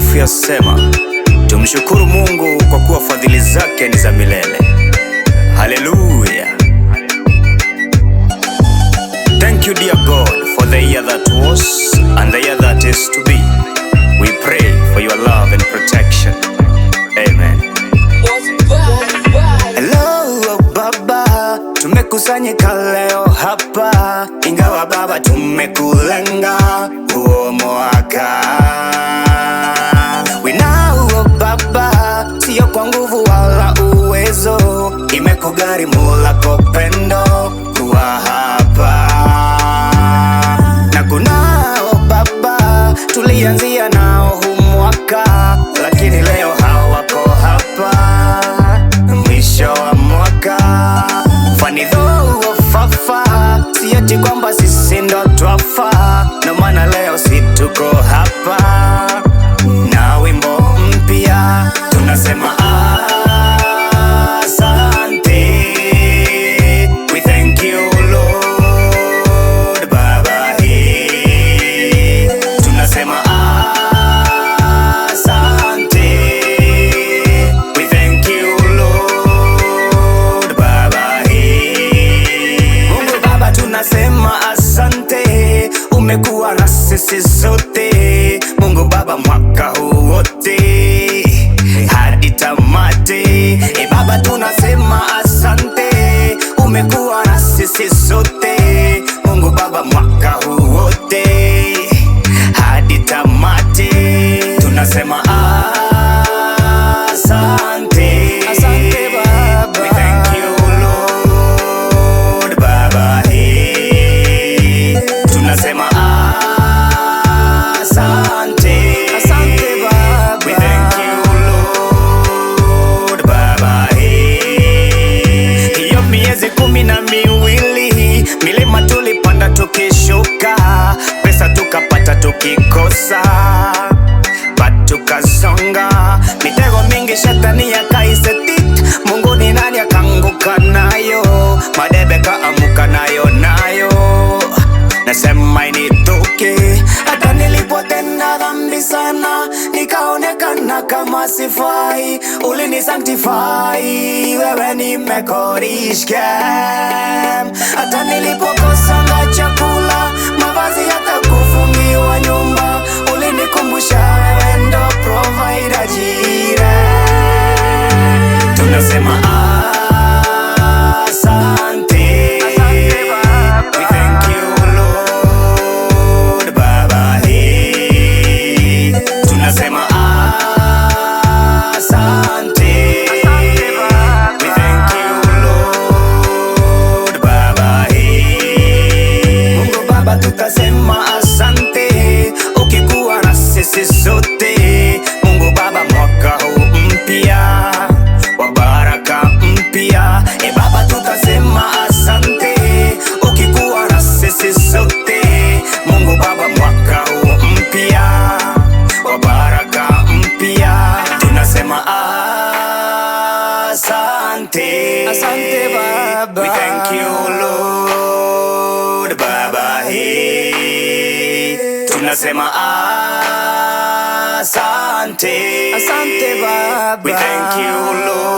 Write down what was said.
matakatifu yasema, tumshukuru Mungu kwa kuwa fadhili zake ni za milele. Haleluya! Thank you dear God for the year that was and the year that is to be. We pray for your love and protection. Amen. Hello Baba, tumekusanyika leo hapa, ingawa Baba tumekulenga huo mwaka. We know Baba, sio kwa nguvu wala uwezo, imekugharimu lako pendo kuwa hapa na kunao Baba, tulianzia nao hu mwaka, lakini leo hawako hapa mwisho wa mwaka. Funny though wafafa, si eti kwamba sisi ndo twafa, ndo maana leo si tuko hapa na wimbo mpya tunasema asante. We thank you Lord Baba, eh. tunasema asante. We thank you Lord Baba, eh. Mungu Baba, tunasema asante, umekuwa na sisi sote. Mungu Baba, mwaka huu wote hadi tamati. E Baba, tunasema asante, umekuwa na sisi sote. Mungu Baba, mwaka huu wote hadi tamati, tunasema asante. Asante, Baba. We thank you Lord Baba, eh. tunasema asante. Asante, Baba. We thank you Lord Baba, eh. hiyo miezi kumi na miwili milima tulipanda tukishuka, pesa tukapata tukikosa, but tukasonga, mitego mingi shetani yakaisetit, Mungu ni nani akaanguka nayo, madebe kaamuka nayo nayo, nasema initoke hata nilipotenda dhambi sana, nikaonekana kama sifai, ulini sanctify, wewe nimekorishke. Hata nilipokosa na chakula, mavazi, hata kufungiwa nyumba, ulinikumbusha wewe ndo provider jire. Tunasema asante. We thank you Lord Baba, eh. tunasema asante. We thank you Lord Baba, eh. Mungu Baba, tutasema asante ukikuwa na sisi sote. Mungu Baba, mwaka huu mpya wa baraka mpya, e Baba, tutasema asante ukikuwa na sisi sote. Mungu Baba, mwaka huu mpya wa baraka mpya, tunasema asante. Asante, Baba. We thank you Lord Baba, eh. tunasema asante. Asante, Baba. We thank you Lord